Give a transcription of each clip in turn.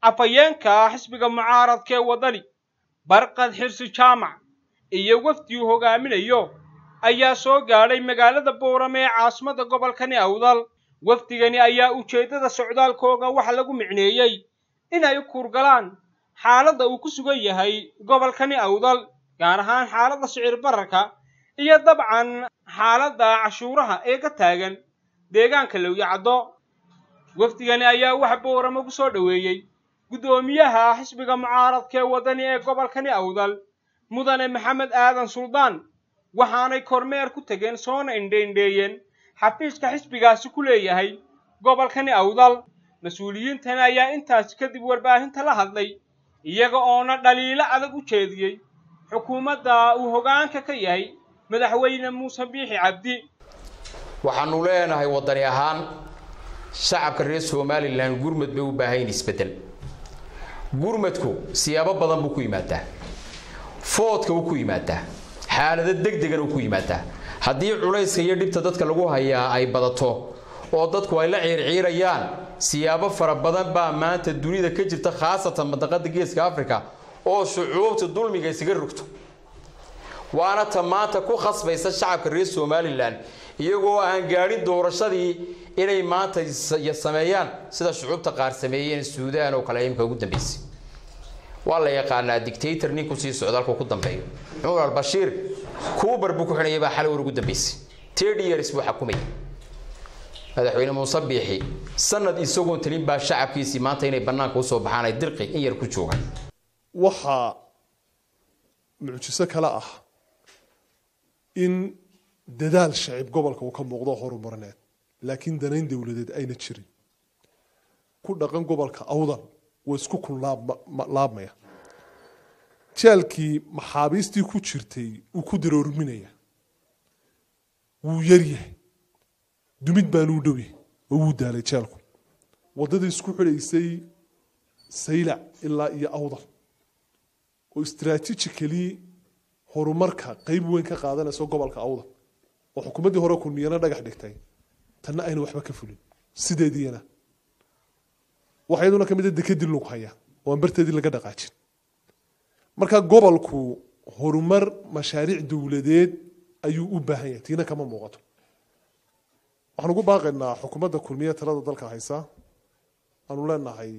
afhayeenka xisbiga mucaaradka ee waddani barqad xirsi jaamac iyo wafdi uu hogaaminayo ayaa soo gaadhay magaalada boorame ee caasimadda gobolkani awdal wafdigani ayaa ujeeddada socdaalkooga waxa lagu micneeyey inay u kuurgalaan xaaladda uu ku sugan yahay gobolkani awdal gaar ahaan xaaladda sicir bararka iyo dabcan xaaladda cashuuraha ee ka taagan deegaanka lowyacaddo wafdigani ayaa waxa boorame ku soo dhoweeyey guddoomiyaha xisbiga mucaaradka ee waddani ee gobolkani awdal mudane maxamed aadan suldaan waxaanay kormeer ku tegeen soona indheindheeyeen xafiiska xisbigaasi ku leeyahay gobolkani awdal mas-uuliyiintani ayaa intaasi kadib warbaahinta la hadlay iyaga oona dhaliilo adag u jeediyey xukuumadda uu hoggaanka ka yahay madaxweyne muuse biixi cabdi waxaanu leenahay waddani ahaan shacabka reer somalilan gurmad bay u baahayn isbeddel gurmadku siyaabo badan buu ku yimaadaa foodka wuu ku yimaadaa xaalado degdegan uu ku yimaadaa haddii culayska iyo dhibta dadka lagu hayaa ay badato oo dadku ay la ciirciirayaan siyaabo fara badan baa maanta dunida ka jirta khaasatan madaqada geeska africa oo shucuubta dulmiga isaga rogto waana ta maanta ku khasbaysa shacabka reer somalilan iyagoo aan gaadhin doorashadii inay maanta sameeyaan sida shucuubta qaar sameeyeen suudaan oo kale imika ugu dambeysay waa la yaqaanaa dictator ninku sii socdaalku ku dambeeyo cumar albashiir kuubar buu ku xidhayay baa xalay war ugu dambeysay thirty years buu xakumayay madaxweyne muuse biixi sanad isagoon talin baa shacabkiisii maanta inay bannaanka usoo baxaan ay dirqi in yar ku joogaan waxaa mucjiso kale ah in dadaal shacib gobolka uu ka muuqdo horumarineed laakiin danayn dowladeed ayna jirin ku dhaqan gobolka awdan waa isku kun laabmaya jaalkii maxaabiistii ku jirtay uu ku daroorminaya wuu yaryahay dumid baanuu dhowyahay oo wuu daalay jaalku waddadii isku xidhaysay saylac ilaa iyo awdal oo istraatijically horumarka qeyb weyn ka qaadanayso gobolka awdal oo xukuumaddii hore kulmiyana dhagax dhigtay tanna ayna waxba ka fulin sideediina waxa iyaduna ka mid a dekadii lug haya oo aan barteedii laga dhaqaajin marka gobolku horumar mashaariic dowladeed ayuu u baahan yahay tiina kama muuqato waxaan ugu baaqaynaa xukuumadda kulmiye talada dalka haysa aanu leenahay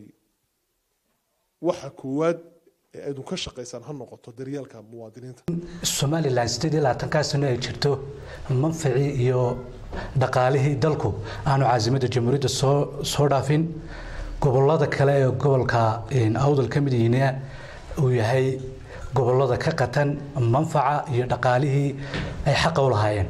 waxa koowaad ee aydun ka shaqaysaan ha noqoto daryeelka muwaadiniinta somalilan sideed iyo labaatankaa sano ay jirto manficii iyo dhaqaalihii dalku aanu caasimadda jamhuuriyadda soo soo dhaafin gobolada kale ee gobolka awdal ka mid yihiina uu yahay gobolada ka qatan manfaca iyo dhaqaalihii ay xaqa u lahaayeen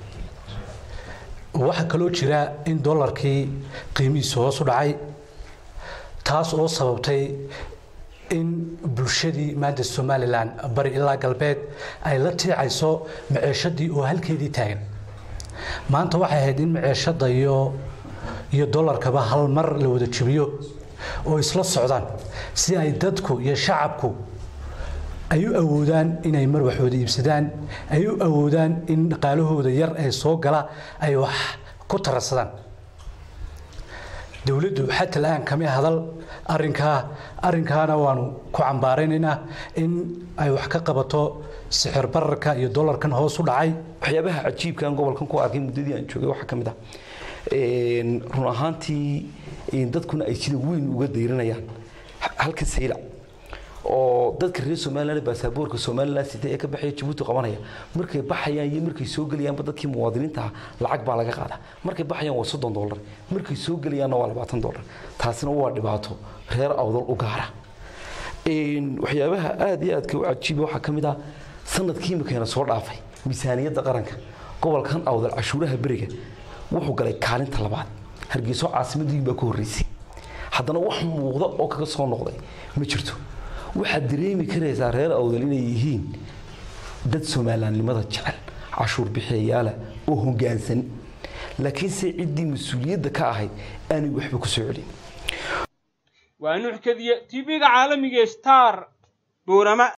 waxaa kaloo jira in dolarkii qiimihiisu hoos u dhacay taas oo sababtay in bulshadii maanta somalilan bari ilaa galbeed ay la tiicayso maceeshadii oo halkeedii taagan maanta waxay ahayd in maceeshada iyo iyo dolarkaba hal mar la wada jebiyo oo isla socdaan si ay dadku iyo shacabku ay u awoodaan inay mar wax wada iibsadaan ay u awoodaan in dhaqaalahooda yar ee soo gala ay wax ku tararsadaan dowladdu xata la-aan kama hadal arinkaa arrinkaana waanu ku cambaaraynaynaa in ay wax ka qabato sixir bararka iyo dolarkan hoos u dhacay waxyaabaha cajiibkaan gobolkan ku arkay muddadii aan joogay waxaa ka mid ah run ahaantii dadkuna ay sida weyn uga dayranayaan halka saylac oo dadka reer somaliland baasaboorka somaliland sita ee ka baxaya jabuuti qabanaya markay baxayaan iyo markay soo gelayaanba dadkii muwaadiniinta ah lacag baa laga qaadaa markay baxayaan waa soddon dollar markay soo gelayaanna waa labaatan dollar taasina waa dhibaato reer awdal u gaara waxyaabaha aada iyo aadka u cajiiba waxaa ka mid ah sanadkii imikeena soo dhaafay miisaaniyadda qaranka gobolkan awdal cashuuraha beriga wuxuu galay kaalinta labaad hargeyso caasimadii baa ka horreysay haddana wax muuqda oo kaga soo noqday ma jirto waxaad dareemi karaysaa reer awdal inay yihiin dad somalilandnimada jecel cashuur bixiyayaala oo hoggaansan laakiinse ciddii mas-uuliyadda ka ahayd aanay waxba ku soo celin waa nuux kadiye tv-ga caalamiga star boorama